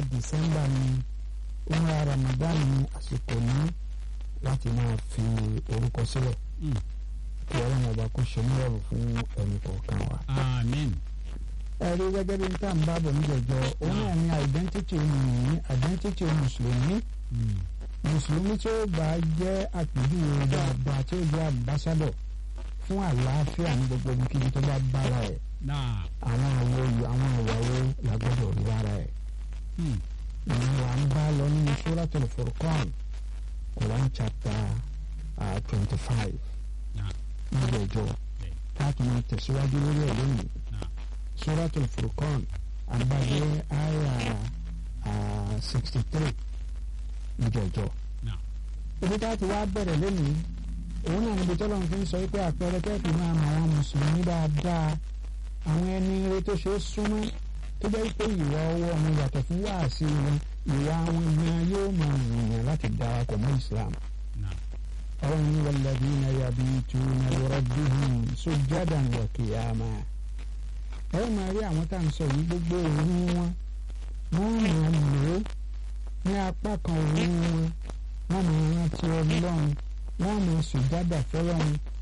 December ni umra Ramadan ni àsìkò ní láti máa fi orúkọ sílẹ̀ kí ọlọ́run ọba kó ṣe nírọ̀rùn fún ẹnì kọ̀ọ̀kan wa. amen. ẹ rí gẹ́gẹ́ bí n tá à ń bá bọ̀ níjẹ̀jọ́ òun náà ní identity mùsùlùmí identity mùsùlùmí mùsùlùmí tí ó bá jẹ́ àpèjúwe dáadáa tí ó jẹ́ ambassador fún àlàáfíà ní gbogbo ibikíbi tó bá bára ẹ̀ náà. àwọn àwọ̀ yìí àwọn ìwàwọ̀ la gbọ́dọ̀ rí lára ẹ̀. ìyẹn wà ń bá lọ nínú Suratul Furqan Quran chapter twenty five níjẹ̀jọ́ káàkiri máa tẹ̀síwájú lórí ẹ̀ lónìí Suratul Furqan àgbàdo àyà sixty three níjẹ̀jọ́. ibi tá a ti wá bẹ̀rẹ̀ lónìí òun náà níbi tọ́lọ́run fi ń sọ pé àpẹẹrẹ kẹ́ẹ̀kì máa mọ àwọn mùsùlùmí dáadáa àwọn ẹni ire tó ṣe é súnmọ́ tó jẹ́ pé ìwà ọwọ́ wọn yàtọ̀ fún wáàsí wọn ìwà wọn gan yóò máa wùyàn láti darapọ̀ mọ́ Islam. ọ̀run ní walladhina yabituna li rabbihim sujjadan wa qiyama. ẹ máa rí àwọn tá à ń sọ yìí gbogbo òru wọn wọ́n máa lò ó ní apá kan òru wọn wọ́n máa rántí Ọlọ́run wọ́n máa sùjádà fọ́lọ́run